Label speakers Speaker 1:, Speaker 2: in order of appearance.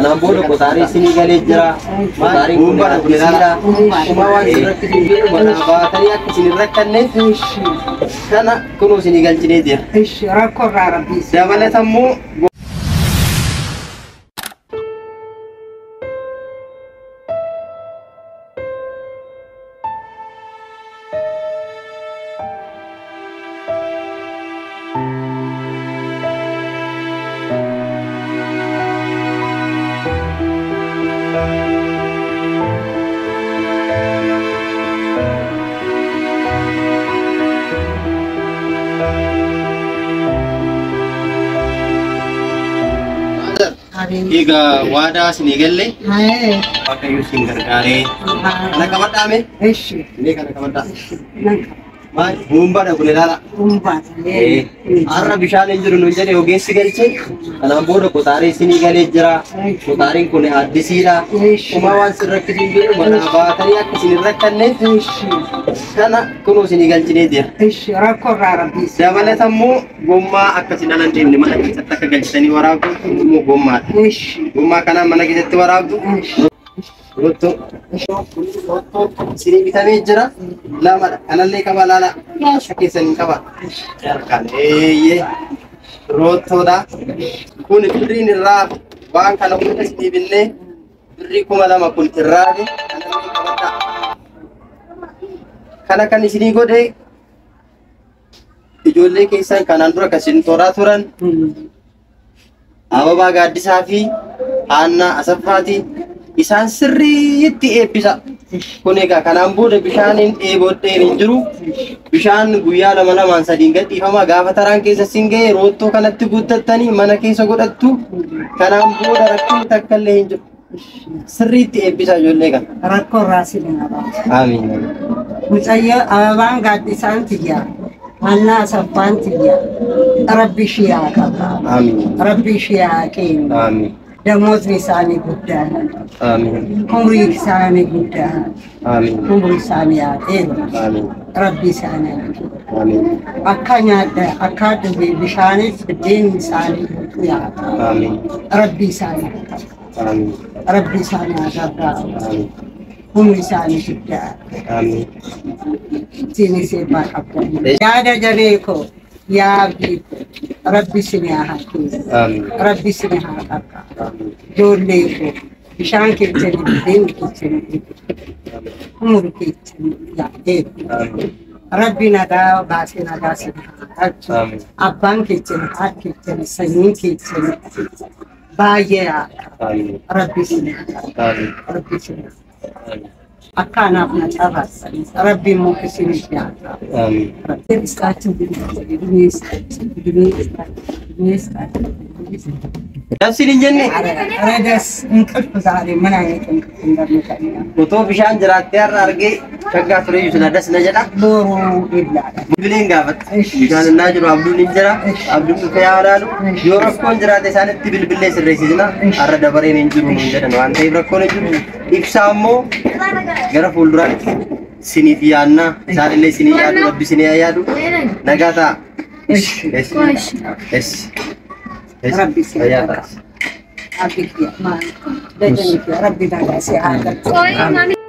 Speaker 1: Kanaan booda qotaalee isinii galee jira. Qotaariin kun addisiidha. Kuma waan irratti hin jiru manaa baatanii akka isin hin rakkanneef kana kunuu isinii galchinee jira.
Speaker 2: Ishi rakkoo irraa rabbiis.
Speaker 1: Dabalata immoo egaa waadaa isinii galle waaqayyo isin gargaaree kana qabadhaame
Speaker 2: Ishi.
Speaker 1: inni kana qabadhaa.
Speaker 2: Nan
Speaker 1: Maal buumbaadha kun ilaala.
Speaker 2: umbaatee.
Speaker 1: Har'a bishaan hin jiru nuun jedhe ogeessi galche. Kanaan booda qotaalee isinii galee jira. Qotaariin kun addisiidha. Kuma waan sin rakkisu hin jiru manaa baatanii akka isin hin rakkanneef
Speaker 2: Ishi.
Speaker 1: kana kunuu isinii galchinee jira.
Speaker 2: Ishi rakkoo irraa rabbiis.
Speaker 1: Dabalata immoo gommaa akkasiin ala hin deemne mana keessatti akka galchitanii waraabdu kun immoo gommaadha.
Speaker 2: Ishi.
Speaker 1: Gommaa kanaan mana keessatti waraabdu.
Speaker 2: Ishi.
Speaker 1: Rottoo. Rottoo isinii bitamee jira. Lamadha. Kanallee qaba laala. Akka keessan hin qaba. Harkaan eeyyee. Rottoodha. Kun birriin irraa waan kana hunda isinii binnee birrii kuma lama kun irraa fi kanallee qabadha. Kana kan isinii godhe ijoollee keessan kanaan dura kan isin toraa turan Ababaa Gaaddisaa fi Haannaa Asaffaati. Isaan sirriitti eebbisa. Kun egaa kanaan booda bishaaniin dheebodheen hin jiru. Bishaan guyyaa lama lamaan sadiin gadhiifama. Gaafa taraan keessa sin ga'e roottoo kanatti guuttattanii mana keessa godhattu. Kanaan booda rakkoon takka illee hin jiru. Sirriitti eebbisa ijoollee kana.
Speaker 2: Rakkoo irraa si dhinaadha.
Speaker 1: Amiin.
Speaker 2: Mucayyoo ababaan gaaddisaan tiyyaa. Hannaa asaffaan tiyyaa. Rabbi ishee haa qaba.
Speaker 1: Amiin.
Speaker 2: Rabbi ishee haa kennu.
Speaker 1: Amiin.
Speaker 2: Damootni isaanii guddaadha.
Speaker 1: Amiin.
Speaker 2: Umrii isaanii guddaadha.
Speaker 1: Amiin.
Speaker 2: Umrii isaanii haa dheeru.
Speaker 1: Amiin.
Speaker 2: Rabbi isaanii haa kennu.
Speaker 1: Amiin.
Speaker 2: Akka nyaadda akka dhufe bishaanis biddeen isaanii guutuu yaada.
Speaker 1: Amiin.
Speaker 2: Rabbi isaanii haa qabu.
Speaker 1: Amiin.
Speaker 2: Rabbi isaanii haa gargaaru.
Speaker 1: Amiin.
Speaker 2: Humni isaanii guddaadha.
Speaker 1: Amiin.
Speaker 2: Isinis eebbaa qabdan. Yaada jaree koo yaa abdii koo rabbi isin haa kennu.
Speaker 1: Amiin.
Speaker 2: Rabbi isin haa qaqqaabu. Ijoollee koo bishaan keessanii biddeen keessanii umri keessanii yaa'eeru.
Speaker 1: Amiin.
Speaker 2: Rabbi nagaa baasee nagaa isin haa galchu.
Speaker 1: Amiin.
Speaker 2: Abbaan keessan haati keessan sanyiin keessan baay'ee haa
Speaker 1: Amiin.
Speaker 2: rabbi isin haa qaqqaabu.
Speaker 1: Amiin.
Speaker 2: Rabbi isin haa qaqqaabu.
Speaker 1: Amiin.
Speaker 2: akka anaaf na cabaassan rabbi immoo isinis haa qaqqaabu.
Speaker 1: Amiin.
Speaker 2: Istaachin dunia istaachin dunia istaachin dunia istaachin.
Speaker 1: Nafsiin hin jenne
Speaker 2: Redas እንቅልፍ ዛሬ ምን አይነት እንቅልፍ እንደምተኛ
Speaker 1: otoo bishaan jiraattee har'a argee shaggaa ture iyyuu sila das na jedha.
Speaker 2: ዶሮ ይላል
Speaker 1: Bileen gaafata. Bishaan innaa jiru abduun hin jira. Abduun dhufe yaa ilaalu. Yoo rakkoon jiraate isaanitti bilbilee sirreessisna. Har'a dabareen hin jiru nuun jedhan waan ta'eef rakkoon hin jiru. Ibsaa immoo gara fuulduraatti siniif yaadna. Isaan illee sinii yaadu, rabbi sinii haa yaadu. Nagaa ta'a. Es. Es. Es.
Speaker 2: Rabbi sinii
Speaker 1: Fayyaa
Speaker 2: haa
Speaker 1: ta'a.
Speaker 2: አብክ ማ ደጀን ረቢ ዳጋ ሲያገር